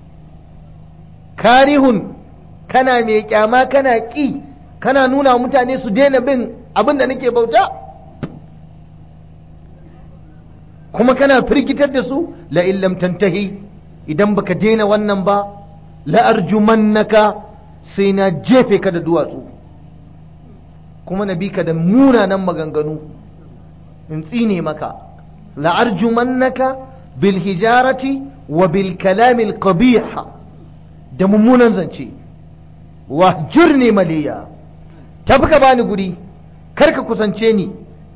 karihun kana mai kyama kana ƙi kana nuna mutane su daina bin abin da nake bauta kuma kana firgitar da su la illam tantahi idan baka daina wannan ba la arjumannaka sai na jefe ka da duwatsu kuma na bi ka da munanan maganganu in tsine maka la arjumannaka bil hijarati wa bil kalamil qabih da mummunan zance wahjurni maliya tafi ka bani guri kar ka kusance ni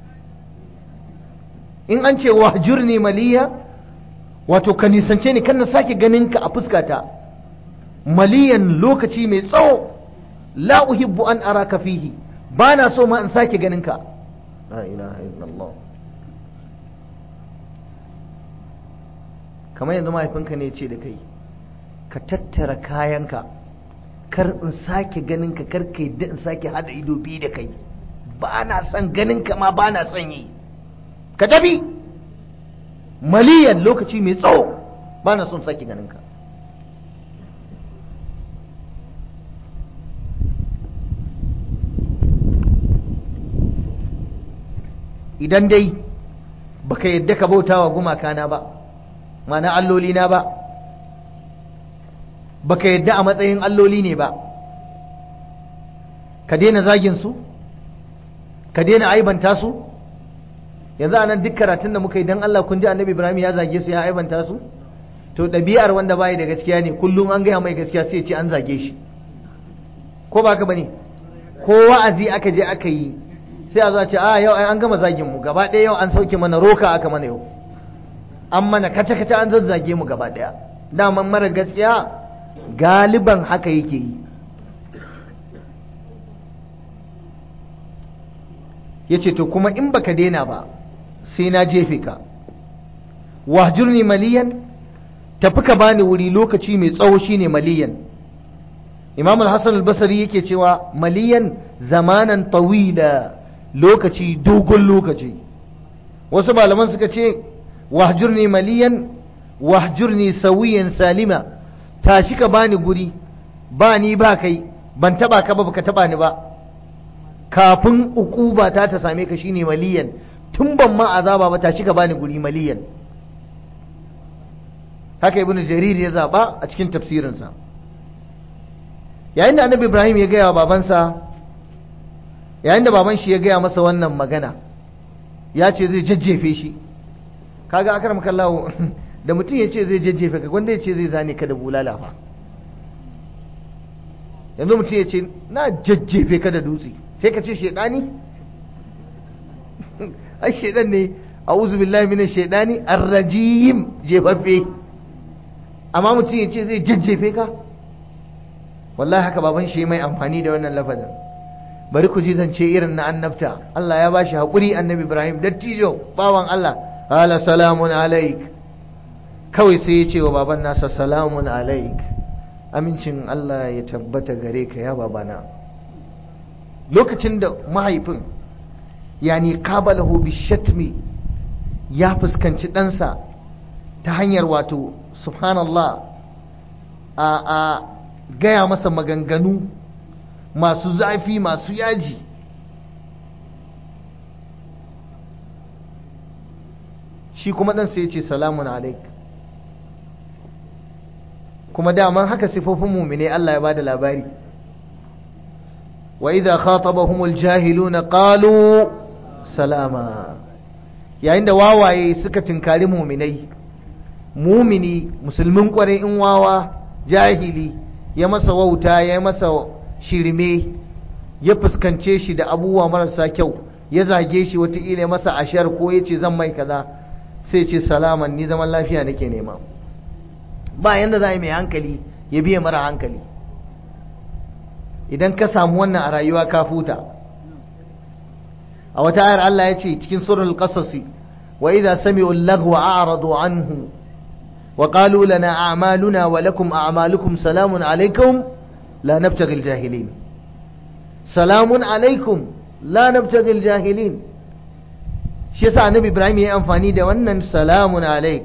in an ce wahjurni maliya wato ka nisance ni kan na sake ganin ka a fuskata maliyan lokaci mai tsawo la uhibbu an araka fihi ba na so ma in sake ganin ka la ilaha illallah kamar yanzu mahaifinka ne ce da kai ka tattara kayanka kar in sake ganin ka kar ka yadda in sake hada ido biyu da kai ba na son ganin ka ma ba na son yi ka tafi maliyan lokaci mai tsawo ba na son sake ganin ka idan dai baka yadda ka bauta wa gumakana ba mana allolina ba baka yadda a matsayin alloli ne ba ka daina zagin su ka daina aibanta su yanzu anan duk karatun da muka yi dan Allah kun ji annabi Ibrahim ya zage su ya aibanta su to ɗabi'ar wanda bai da gaskiya ne kullum an gaya mai gaskiya sai ce an zage shi ko ba ka bane ko wa'azi aka je aka yi sai a zo a ce a yau an gama zagin mu gaba ɗaya yau an sauke mana roka aka mana yau an mana kace kace an zazzage mu gaba ɗaya daman mara gaskiya galiban haka yake yi ya ce to kuma in baka daina ba sai na jefe ka wahjurni maliyan tafi ka bani wuri lokaci mai tsawo shine maliyan imam al-hassan al-basri yake cewa maliyan zamanan tawila lokaci dogon lokaci wasu malaman suka ce wahjurni maliyan wahjurni sawiyan salima tashi ka bani guri ba ni ba kai ban taba ka ba baka taba ni ba kafin ukuba ta ta same ka shine maliyan tun ban ma azaba ba tashi ka bani guri maliyan haka ibnu jarir ya zaba a cikin tafsirinsa yayin da annabi ibrahim ya gaya wa babansa yayin da baban shi ya gaya masa wannan magana ya ce zai jajjefe shi kaga akram kallahu da mutum ya ce zai jajjefe ka gwanda ya ce zai zane ka da bulala fa yanzu mutum ya ce na jajjefe ka da dutse sai ka ce shaidani ai shaidan ne a'udhu billahi minash shaidani ar-rajim jefaffe amma mutum ya ce zai jajjefe ka wallahi haka baban shi mai amfani da wannan lafazin bari ku ji zance irin na annabta Allah ya bashi haƙuri annabi Ibrahim dattijo bawan Allah ala salamun alaik kawai sai ya ce wa baban nasa salamun alaik amincin Allah ya tabbata gare ka ya babana lokacin da mahaifin yani qabalahu bishatmi ya fuskanci ɗansa ta hanyar wato subhanallah a a gaya masa maganganu masu zafi masu yaji shi kuma ɗan sai ya ce salamun alaik kuma daman haka sifofin mumine Allah ya bada labari wa idza khatabahumul jahiluna qalu salama yayin da wawaye suka tinkari muminai mumini musulmin kwarai in wawa jahili ya masa wauta ya masa shirme ya fuskance shi da abubuwa marasa kyau ya zage shi wataƙila ya masa ashar ko ya ce zan mai kaza sai ce salaman ni zaman lafiya nake nema ba yanda za a yi mai hankali ya biya mara hankali idan ka samu wannan a rayuwa ka futa a wata ayar Allah ya ce cikin surul qasasi wa idza sami'u al-laghwa a'radu anhu wa qalu lana a'maluna wa lakum a'malukum salamun alaykum la nabtaghi al-jahilin salamun alaykum la nabtaghi al-jahilin shi yasa annabi Ibrahim ya yi amfani da wannan salamun alayk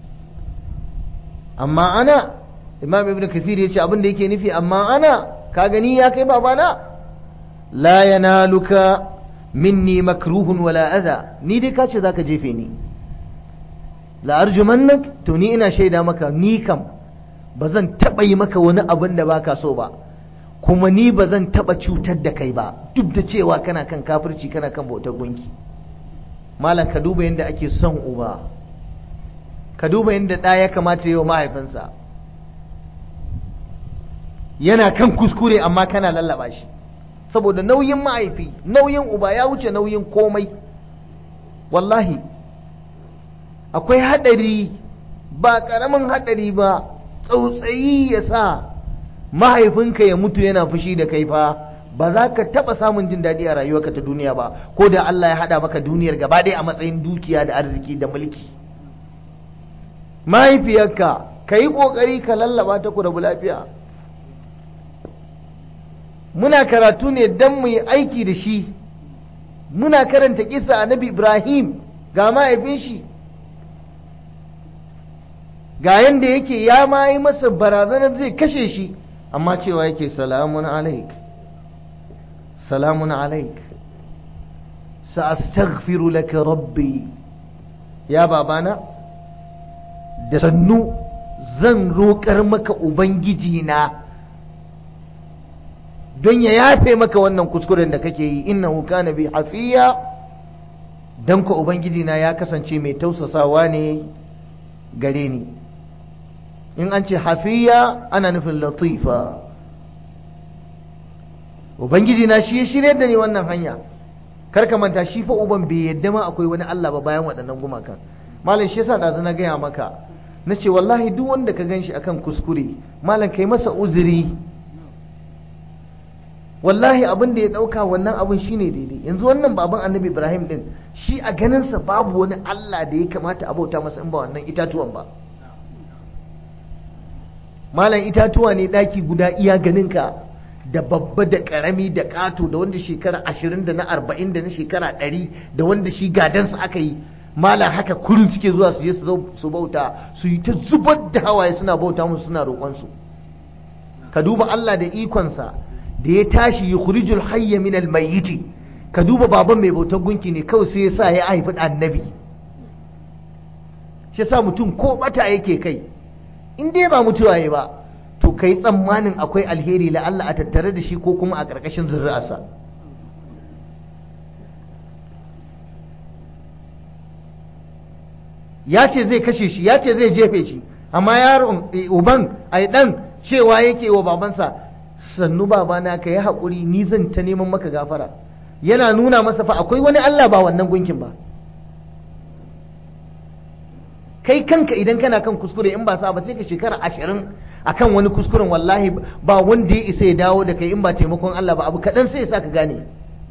amma ana imam ibn kathir ya ce abin da yake nufi amma ana ka gani ya kai babana la yanaluka minni makruhun wala adha ni dai ka ce zaka jefe ni la'arjumannak to ni ina shaida maka ni kam ba zan taɓa yi maka wani abin da baka so ba kuma ni ba zan taɓa cutar da kai ba duk da cewa kana kan kafirci kana kan bautar gunki malam ka duba yadda ake son uba ka duba yadda ɗa ya kamata yi wa mahaifinsa yana kan kuskure amma kana lallaba shi saboda nauyin mahaifi nauyin uba ya wuce nauyin komai wallahi akwai haɗari ba ƙaramin haɗari ba tsautsayi ya sa mahaifinka ya mutu yana fushi da kai fa ba za ka taɓa samun jin daɗi a rayuwarka ta duniya ba ko da Allah ya haɗa maka duniyar gaba ɗaya a matsayin dukiya da arziki da mulki mahaifiyarka ka yi ƙoƙari ka lallaba ta ku rabu lafiya muna karatu ne don mu yi aiki da shi muna karanta kisa annabi ibrahim ga mahaifin shi ga yanda yake ya ma yi masa barazanar zai kashe shi amma cewa yake salamun alaik salamun alaik sa'astaghfiru laka rabbi ya babana da sannu zan roƙar maka ubangiji na don ya yafe maka wannan kuskuren da kake yi innahu kana bi hafiya dan ko ubangiji na ya kasance mai tausasawa ne gare ni in an ce hafiya ana nufin latifa ubangiji na shi ya shirye da ni wannan hanya kar ka manta shi fa uban bai yadda ma akwai wani Allah ba bayan waɗannan gumakan malam shi yasa da na gaya maka na ce wallahi duk wanda ka gan shi akan kuskure malam kai masa uzuri wallahi abin da ya ɗauka wannan abin shine daidai yanzu wannan baban annabi ibrahim din shi a ganinsa babu wani allah da ya kamata a bauta masa in ba wannan itatuwan ba malam itatuwa ne ɗaki guda iya ganinka da babba da ƙarami da ƙato da wanda shekara ashirin da na arba'in da na shekara ɗari da wanda shi gadansa aka yi malam haka kurin suke zuwa su je su bauta su yi ta zubar da hawaye suna bauta musu suna roƙonsu ka duba allah da ikonsa da ya tashi yukhrijul hayya min almayyiti ka duba baban mai bautar gunki ne kawai sai ya sa ya haifi annabi shi sa mutum ko bata yake kai in dai ba mutuwa ya ba to kai tsammanin akwai alheri la Allah a tattare da shi ko kuma a ƙarƙashin zuri'arsa ya ce zai kashe shi ya ce zai jefe shi amma yaron uban ai dan cewa yake wa babansa sannu babana ka yi haƙuri ni zan ta neman maka gafara yana nuna masa fa akwai wani Allah ba wannan gunkin ba kai kanka idan kana kan kuskure in ba sa ba sai ka shekara ashirin akan wani kuskuren wallahi ba wanda ya isa ya dawo da kai in ba taimakon Allah ba abu kaɗan sai ya sa ka gane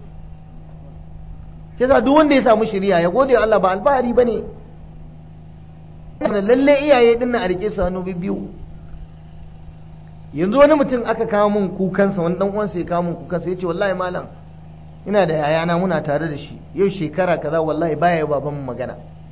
yasa duk wanda ya samu shiriya ya gode wa Allah ba alfahari ba ne lalle iyaye din a rike su hannu biyu yanzu wani mutum aka kawo min kukansa wani dan uwansa ya kawo min kukansa yace wallahi malam ina da yayana muna tare da shi yau shekara kaza wallahi baya baban mu magana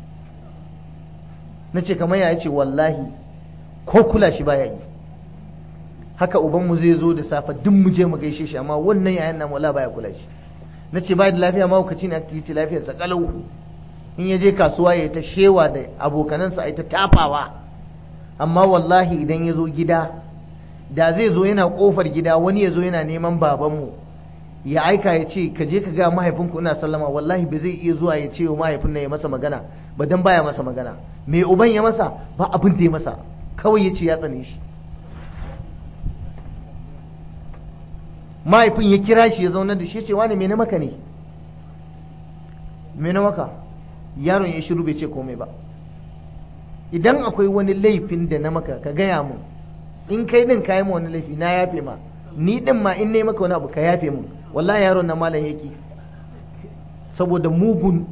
nace kamar ya yace wallahi ko kula shi baya yi haka uban mu zai zo da safa duk mu je mu gaishe shi amma wannan yayan nan wallahi baya kula shi nace ba da lafiya ma hukaci ne ake ce lafiyar sa kalau in ya je kasuwa ya ta shewa da abokanansa a ta tafawa amma wallahi idan ya zo gida da zai zo yana kofar gida wani ya zo yana neman babanmu ya aika ya ce ka je ka ga mahaifinku ina sallama wallahi ba zai iya zuwa ya ce wa mahaifin nan ya masa magana ba dan baya masa magana me uban ya masa ba abin da ya masa kawai ya ce ya tsane shi mahaifin ya kira shi ya zauna da shi ya ce wani me na maka ne me na maka yaron ya shiru bai ce komai ba idan akwai wani laifin da na maka ka gaya mun in kai din kayi ma wani laifi na yafe ma ni din ma in ne maka wani abu ka yafe mun wallahi yaron na malam yaki saboda mugun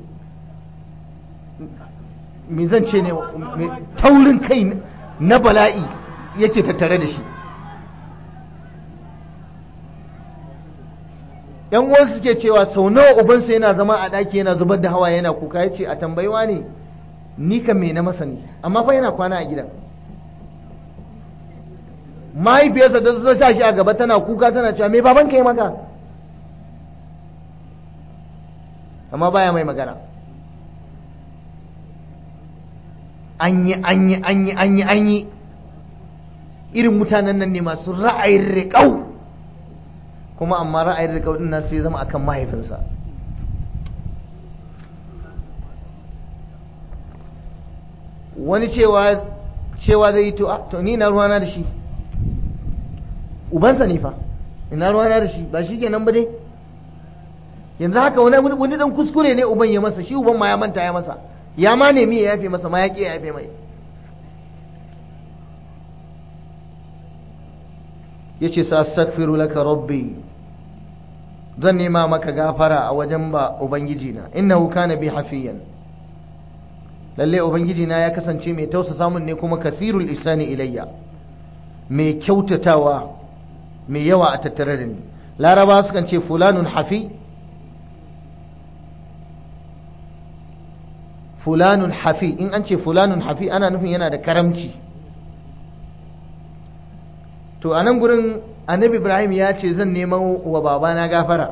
me zan ce ne taurin kai na bala'i yake tattare da shi yan uwan suke cewa sau nawa ubansa yana zama a ɗaki yana zubar da hawa yana kuka ya ce a tambayiwa ne ni kan me na masa ne amma fa yana kwana a gidan mahaifiyarsa da ta sa shi a gaba tana kuka tana cewa me baban ka yi maka amma baya mai magana an yi an yi an yi an yi an yi irin mutanen nan ne masu ra'ayin riƙau kuma amma ra'ayin riƙau ɗin nan sai zama akan mahaifinsa wani cewa cewa zai yi to to ni na ruwana da shi ubansa ne fa ina ruwana da shi ba shi kenan ba dai yanzu haka wani wani dan kuskure ne uban ya masa shi uban ma ya manta ya masa ya ma nemi ya yafe masa ma ya ƙi ya yafe mai ya ce sa astaghfiru laka rabbi zan nema maka gafara a wajen ba ubangiji na innahu kana bi hafiyan lalle ubangiji na ya kasance mai tausa samun ne kuma kathirul ihsani ilayya mai kyautatawa mai yawa a tattare da ni laraba sukan ce fulanun hafi fulanun hafi in an ce fulanun hafi ana nufin yana da karamci to a nan gurin annabi ibrahim ya ce zan neman wa babana gafara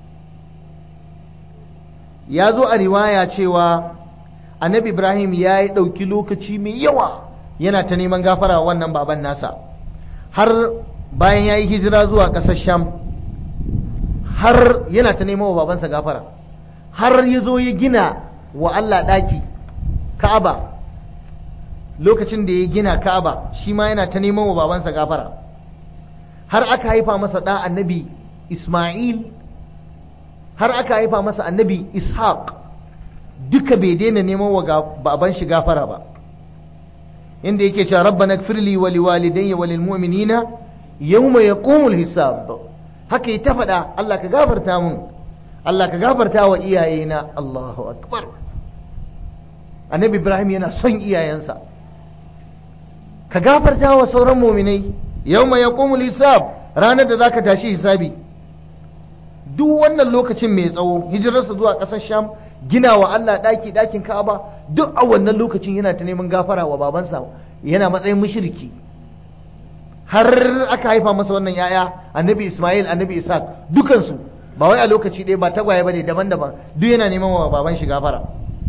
ya zo a riwaya cewa annabi ibrahim ya yi ɗauki lokaci mai yawa yana ta neman gafara wa wannan baban nasa har bayan ya yi hijira zuwa ƙasar sham har yana ta neman wa babansa gafara har ya zo ya gina wa allah ɗaki ka'aba lokacin da ya gina ka'aba shi ma yana ta neman wa babansa gafara har aka haifa masa ɗa annabi isma'il har aka haifa masa annabi ishaq duka bai daina neman wa baban shi gafara ba inda yake cewa rabbana gfirli wa liwalidayya wa lilmu'minina yawma yaqumul hisab haka yi ta faɗa Allah ka gafarta mun Allah ka gafarta wa iyayena Allahu akbar annabi Ibrahim yana son iyayensa ka gafarta wa sauran mu'minai yawma yaqumul hisab ranar da zaka tashi hisabi duk wannan lokacin mai tsawo hijirarsa zuwa ƙasar Sham gina wa Allah ɗaki ɗakin Ka'aba duk a wannan lokacin yana ta neman gafara wa babansa yana matsayin mushriki har aka haifa masa wannan yaya annabi Ismail annabi Ishaq dukansu ba wai a lokaci ɗaya ba tagwaye bane daban-daban duk yana neman wa baban shi gafara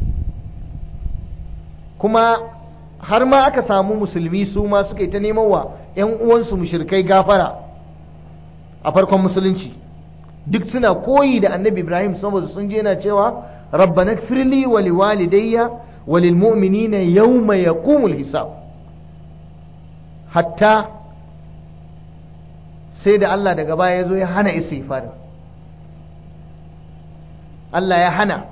kuma har ma aka samu musulmi su ma suka yi ta neman wa ‘yan uwansu mushrikai gafara a farkon musulunci duk suna koyi da annabi Ibrahim saboda sun je yana cewa rabbana firli wa liwalidayya wa lilmu'minina yawma yaqumul hisab hatta sai da Allah daga baya ya zo ya hana istighfar Allah ya hana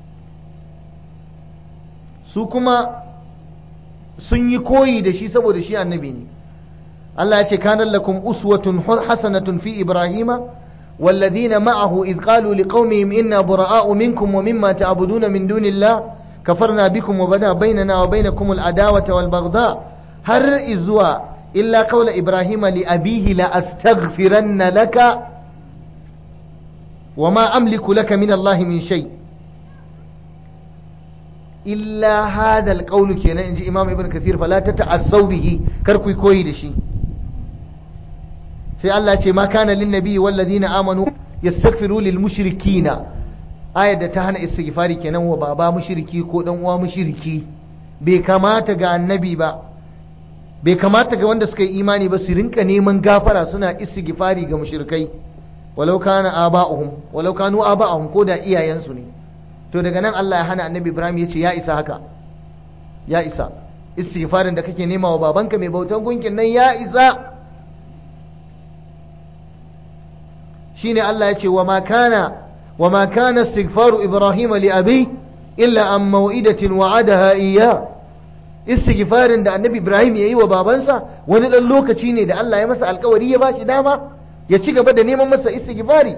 su kuma sun yi koyi da shi saboda shi annabi ne Allah ya ce kanan lakum uswatun hasanatun fi ibrahima والذين معه إذ قالوا لقومهم إنا براء منكم ومما تعبدون من دون الله كفرنا بكم وبدا بيننا وبينكم العداوة والبغضاء هر إزوا إلا قول إبراهيم لأبيه لأستغفرن لك وما أملك لك من الله من شيء إلا هذا القول كينا إنجي إمام ابن كثير فلا تتعصوا به كركوي كوي دشي sai Allah ce ma kana lin nabi walladina amanu yastaghfiru lil mushrikina ayar da ta hana istighfari kenan wa baba mushriki ko dan uwa mushriki bai kamata ga annabi ba bai kamata ga wanda suka yi imani ba su rinka neman gafara suna istighfari ga mushrikai walau kana aba'uhum walau kanu aba'uhum ko da iyayensu ne to daga nan Allah ya hana annabi Ibrahim ya ce ya isa haka ya isa istighfarin da kake nema wa babanka mai bautan gunkin nan ya isa shine Allah ya ce wa ma kana wa ma kana istighfaru Ibrahim li abi illa an mau'idatin wa'adaha iyya istighfarin da annabi Ibrahim yayi wa babansa wani dan lokaci ne da Allah ya masa alkawari ya bashi dama ya ci gaba da neman masa istighfari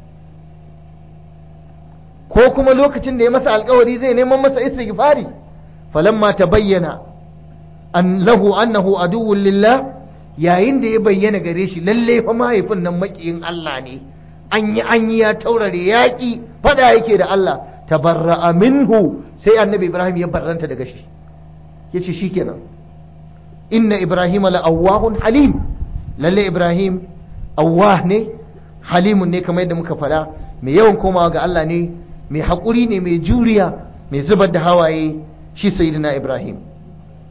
ko kuma lokacin da ya masa alkawari zai neman masa istighfari falamma tabayyana an lahu annahu aduwwun lillah yayin da ya bayyana gare shi lalle fa mahaifin nan makiyin Allah ne an yi an yi ya taurare yaƙi fada yake da Allah tabarra'a minhu sai annabi Ibrahim ya barranta daga shi yace shikenan inna Ibrahim la'awwahun halim lalle Ibrahim awwah ne halimun ne kamar yadda muka faɗa mai yawan komawa ga Allah ne mai haƙuri ne mai juriya mai zubar da hawaye shi sayyidina Ibrahim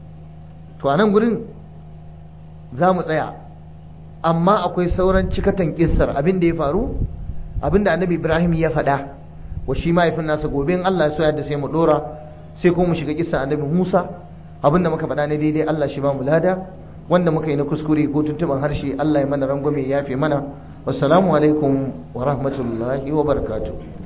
to a nan gurin za mu tsaya amma akwai sauran cikatan kissar abin da ya faru abin da annabi ibrahim ya faɗa wa shi mahaifin nasa gobe in allah ya so yadda sai mu ɗora sai kuma mu shiga kissar annabi musa abin da muka faɗa ne daidai allah shi ba mu lada wanda muka yi na kuskure ko tuntuban harshe allah ya mana rangwame ya yafe mana wassalamu alaikum wa rahmatullahi wa barakatuh